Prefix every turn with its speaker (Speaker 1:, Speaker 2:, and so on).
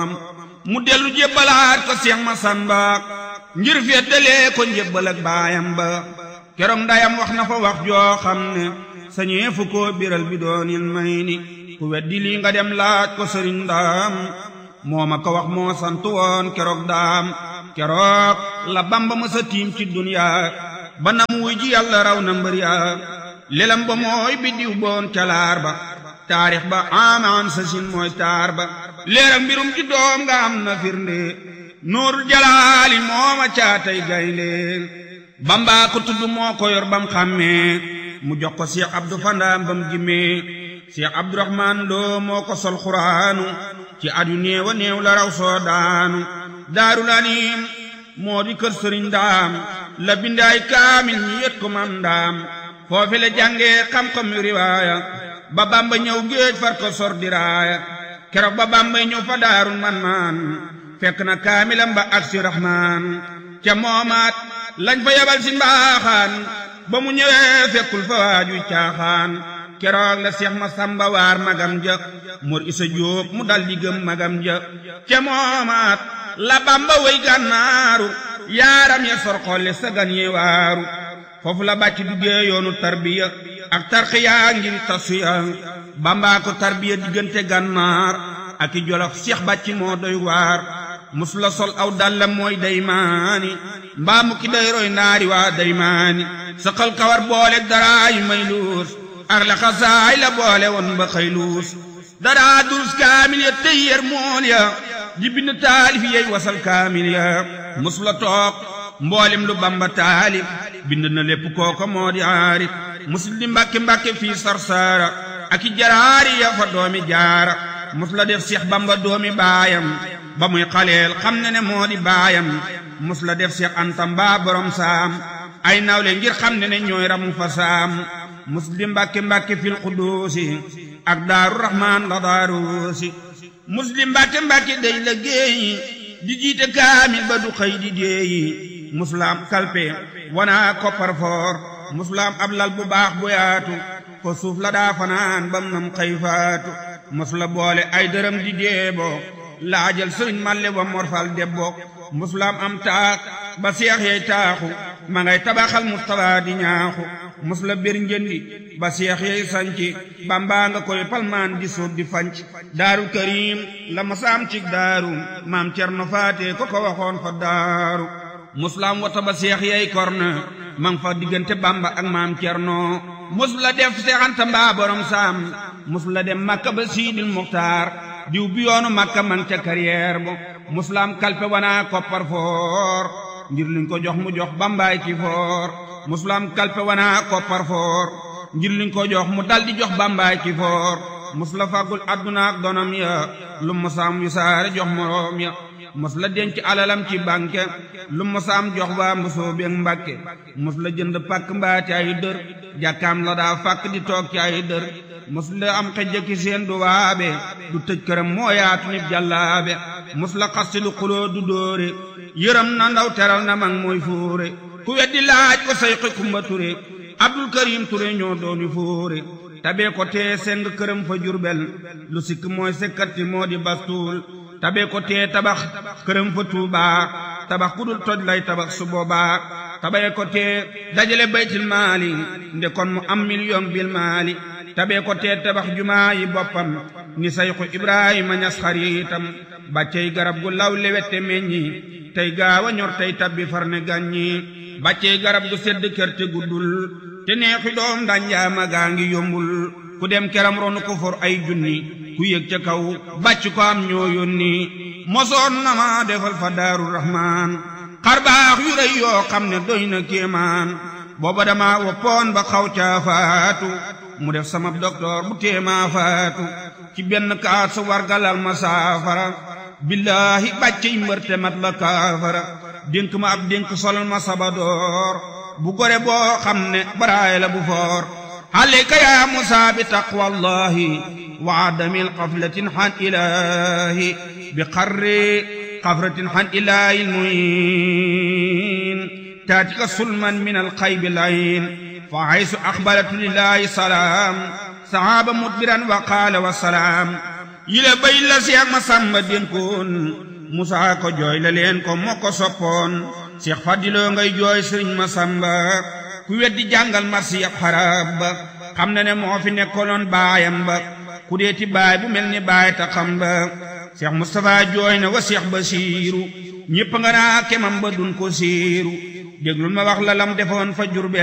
Speaker 1: mu dellu jébbalaat ko Seex Masamba ngir feddalee ko njébbal ak baayam ba keroog ndayam wax na fa wax joo xam ne sañee fu ko biral bi doonil may ni ku weddi lii nga dem laaj ko sëriñ ndaam moo ma ko wax moo sant woon keroog daam keroog la bamba ma sa tiim ci duniyaa ba nam wuy ji yàlla raw na mbër yaa lelam ba mooy biddiw boon calaar ba taarix ba amaan sa sin mooy taar ba leeram mbirum ci doom nga am na firnde nuurul jalaali mooma caatay gaynde bamba ko tudd moo ko yor bam xàmmee mu jox ko Cheikh Abdou Fandaam bam jimmee Cheikh Abdourahman Lo moo ko sol xuraanu ci at yu néew a néew la raw soo daanu daarul anim moo di kër sëriñ daam la bindaay kaamil ñi yët ko mam ndaam foofi la jàngee xam-xam yu riwaaya ba bamba ñëw géej far ko sor diraaya keroog ba bamba ñëw fa daarul man maan fekk na kaamilam ba ak si rahmaan ca moomaat lañ fa yabal si mbaaxaan ba mu ñëwee fekkul fa waaju caaxaan keroog la seex ma samba waar magam ja mor isa jóob mu dal di gëm magam ja ca moomaat la bamba way gànnaaru yaaram ya sor xolle sagan ye waaru foofu la bàcc duggee yoonu tarbiya ak tarxiya ngir tasuya bamba ko tarbiya diggante gànnaar ak i jolof seex bàcc moo doy waar mus la sol aw dallam mooy daymaani mbaa mu ki day roy naari waa daymaani saqal kawar boole daraay may luus ak la xasaay la boole woon ba xëy luus daraa durus kaamil ya tey yer mool ya di bind taalif yey wasal kaamil ya mus la toog mboolem lu bamba taalif bind na lépp kooko moo di aarif mus di mbàkke mbàkke fii sarsaara ak i jaraari ya fa doomi jaara mus la def seex bamba doomi baayam ba muy xaleel xam ne ne moo di baayam mus la def seex anta mbaa borom saam ay nawle ngir xam ne ne ñooy ramu fa saam mus di mbàkke mbàkke fil xuduusi ak daaru rahmaan la daaruusi mus di mbàkke mbàkke day la géeyi di jiite kaamil ba du xëy di déeyi musulaam kalpe wanaa koppar foor musulaam ab lal bu baax bu yaatu ko suuf la daa fanaan bam nam xëy faatu musula boole ay dërëm di deebo laajal sëriñ malle wa morfal debbo musulaam am taax ba seex yey taaxu ma ngay tabaxal mustapha di ñaaxu musula bir njëndi ba seex yey sanci bambaa nga koy palmaan di suuf di fanc daaru karim la masaam cig daaru maam cerno faate ko ko waxoon fa daaru musulaam wata ba seex yey korne mang fa diggante bamba ak maam cerno musula def seexanta mbaa borom saam musula dem makka ba siidil muxtaar diw bi yoonu makka man ca carrière bo musulaam kalpe wanaa koppar foor ngir liñ ko jox mu jox bambaay ci foor musulaam kalpe wanaa koppar foor ngir liñ ko jox mu dal di jox bambaay ci foor musula fàggul adduna ak donam ya lu musaam yu saare jox moroom ya mos la denc alalam ci banque lu mosaam jox waa mbosoo beeg mbàkke mos la jënd pàkk mbaa ci ay dër jàkkaam la daa fàkk di toog ci ay dër mos la am xejjaki seen du waabe du tëj këram moo yaatu nit jàllaabe mos la xasti lu xuloo du dóore yërëm na ndaw teral na mag mooy fóore ku weddi laaj ko say xi kumba ture abdul karim ture ñoo dooni fóore tabee ko tee seng këram fa jurbel lu sikk mooy sekkati moo di bastuul tabe ko tee tabax këram fa tuubaa tabax ku dul toj lay tabax su boobaa tabe ko tee dajale baytil maali nde kon mu am million bil maali tabe ko tee tabax jumaa yi boppam ni sayxu ibrahima ñas xariitam bàccey garab gu law lewette meññi tey gaawa ñor tey tabbi far ne gàññi bàccey garab gu sedd kër te guddul te neexi doom danjaama gaa ngi yombul ku dem keram ronu ko for ay junni ku yëg ca kaw bàcc ko am ñoo yónni mosoon na ma defal fa daaru rahmaan xar baax yu rëy yoo xam ne doy na kéemaan booba dama woppoon ba xaw caa faatu mu def sama docteur bu téemaa faatu ci benn kaat sa wargalal ma saafara billaahi bàcc yi mbërte mat la kaafara dénk ma ab dénk solal ma sabadoor bu gore boo xam ne baraay la bu foor عليك يا موسى بتقوى الله وعدم القفلة عن إلهي بقر قفرة عن إله المعين تاتك سلما من القيب العين فحيث أقبلت لله سلام صعاب مدبرا وقال والسلام yile bay la seex ma sàmba dénkoon musaa ko jooy la leen ko moo ko soppoon seex fadiloo ngay jooy sëriñ ma sàmba ku weddi jàngal marsi ab xarab ba xam na ne moo fi nekkoloon baayam ba ku deeti baay bu mel ni baay ta xam ba seex mustapha jooy na wa seex basiiru ñépp nga naa kemam ba dun ko siiru déglul ma wax la lam defoon fa Jurbel